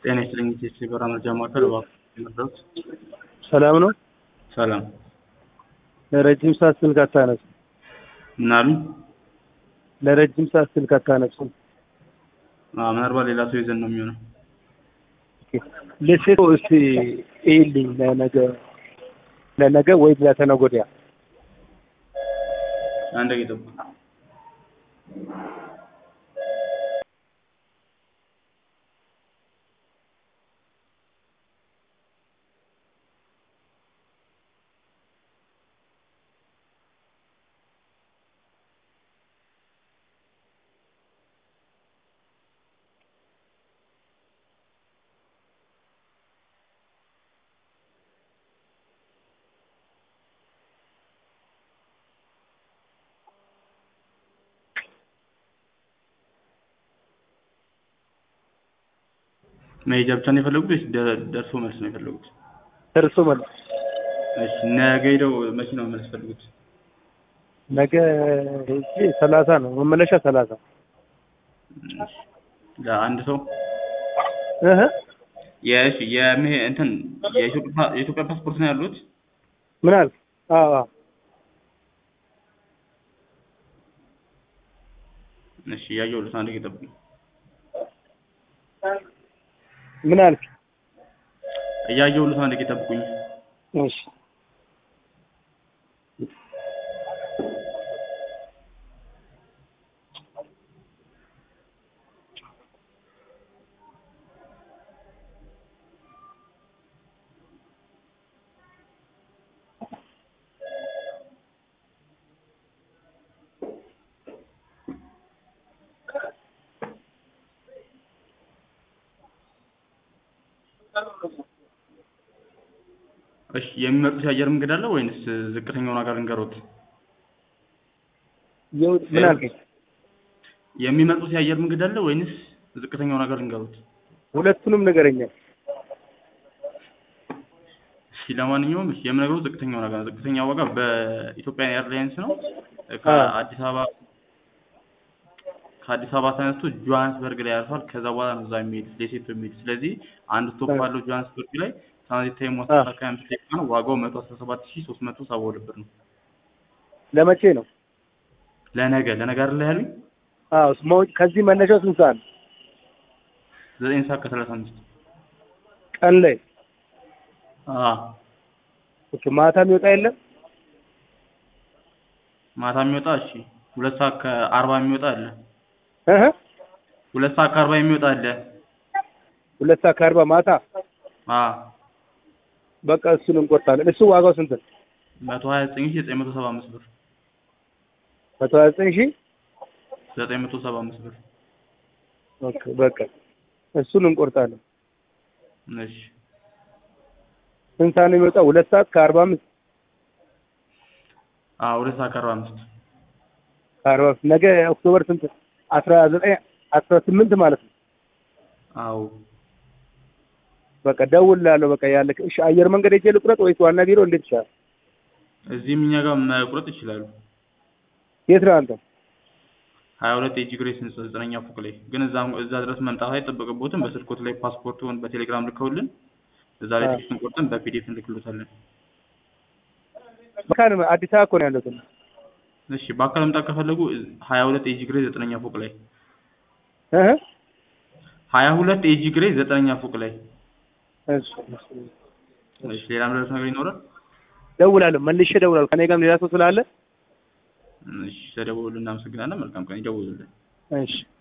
ጤና ይስጥልኝ ኢቴስ የበራ መረጃ ማዕከል እባክዎ የመጣሁት ሰላም ነው። ሰላም ለረጅም ሰዓት ስልክ አታነሱም። ምን አሉኝ? ለረጅም ሰዓት ስልክ አታነሱም። አዎ ምናልባት ሌላ ሰው ይዘን ነው የሚሆነው። ለሴቶ እስቲ ይልኝ ለነገ ለነገ ወይ ለተነገ ወዲያ አንድ ደቂቃ ጠብቁ። መሄጃ ብቻ ነው የፈለጉት ወይስ ደ- ደርሶ መልስ ነው የፈለጉት? ደርሶ መልስ እሺ ነገ ሄደው መቼ ነው መልስ ፈልጉት? ነገ ሄጄ ሰላሳ ነው መመለሻ ሰላሳ እሺ ለአንድ ሰው እህ የእሺ የምሄ እንትን የኢትዮጵያ የኢትዮጵያ ፓስፖርት ነው ያሉት? ምን አልክ? አዎ አዎ እሺ እያየሁልዎት አንድ ደቂቃ ጠብቁኝ። ምን አልክ? እያየሁልዎት አንድ ደቂቃ ጠብቁኝ። እሺ እሺ የሚመርጡት የአየር መንገድ አለ ወይንስ ዝቅተኛውን ሀገር እንገሮት? ይኸው ምን አልከኝ? የሚመርጡት የአየር መንገድ አለ ወይንስ ዝቅተኛውን ሀገር እንገሮት? ሁለቱንም ንገረኛ። እሺ ለማንኛውም እሺ የምነግረው ዝቅተኛው ዋጋ ነው። ዝቅተኛ ዋጋ በኢትዮጵያ ኤርላይንስ ነው። ከአዲስ አበባ ከአዲስ አበባ ተነስቶ ጆሃንስበርግ ላይ ያርፋል። ከዛ በኋላ ነው እዛ የሚሄድ ሌሴቶ የሚሄድ። ስለዚህ አንድ ስቶፕ ባለው ጆሃንስበርግ ላይ ትራንዚት ታይሙ አስር ሰዓት ከሀያ አምስት ደቂቃ ነው። ዋጋው መቶ አስራ ሰባት ሺህ ሶስት መቶ ሰባ ሁለት ብር ነው። ለመቼ ነው? ለነገ ለነገ አይደለ ያሉኝ? አዎ መውጭ ከዚህ መነሻው ስንት ሰዓት ነው? ዘጠኝ ሰዓት ከሰላሳ አምስት ቀን ላይ አዎ ኦኬ። ማታ የሚወጣ የለም? ማታ የሚወጣ እሺ ሁለት ሰዓት ከአርባ የሚወጣ አለ። እህ ሁለት ሰዓት ከአርባ የሚወጣ አለ። ሁለት ሰዓት ከአርባ ማታ አዎ በቃ እሱን እንቆርጣለን። እሱ ዋጋው ስንት ነው? መቶ ሀያ ዘጠኝ ሺህ ዘጠኝ መቶ ሰባ አምስት ብር መቶ ሀያ ዘጠኝ ሺህ ዘጠኝ መቶ ሰባ አምስት ብር ኦኬ በቃ እሱን እንቆርጣለን። እሺ ስንት ሰዓት ነው የሚወጣው? ሁለት ሰዓት ከአርባ አምስት አዎ ሁለት ሰዓት ከአርባ አምስት ከአርባ አምስት ነገ ኦክቶበር ስንት? አስራ ዘጠኝ አስራ ስምንት ማለት ነው። አዎ በቃ ደውልልሃለሁ። በቃ ያለ እሺ፣ አየር መንገድ ሄጄ ልቁረጥ ወይስ ዋና ቢሮ? እንዴት ይሻላል? እዚህም እኛ ጋር መቁረጥ ይችላሉ። የት ነህ አንተ? ሀያ ሁለት ኤጂ ግሬስ ህንጻ ዘጠነኛ ፎቅ ላይ ግን እዛ እዛ ድረስ መምጣት አይጠበቅቦትም። በስልኮት ላይ ፓስፖርቱን በቴሌግራም ልከውልን እዛ ላይ አዎ። ቴክስቱን ቆርጠን በፒዲኤፍ እንልክሎታለን። መካነ አዲስ አበባ እኮ ነው ያለሁት። እሺ በአካል መምጣት ከፈለጉ ሀያ ሁለት ኤጂ ግሬስ ዘጠነኛ ፎቅ ላይ እህ ሀያ ሁለት ኤጂ ግሬስ ዘጠነኛ ፎቅ ላይ እሺ እሺ። እሺ ሌላ ምድረስ ነገር ይኖራል? ደውላለሁ፣ መልሼ ደውላለሁ። ከኔ ጋርም ሌላ ሰው ስላለ እሺ ተደውሉልን። እናመሰግናለን። መልካም ቀን። ይደውሉልን። እሺ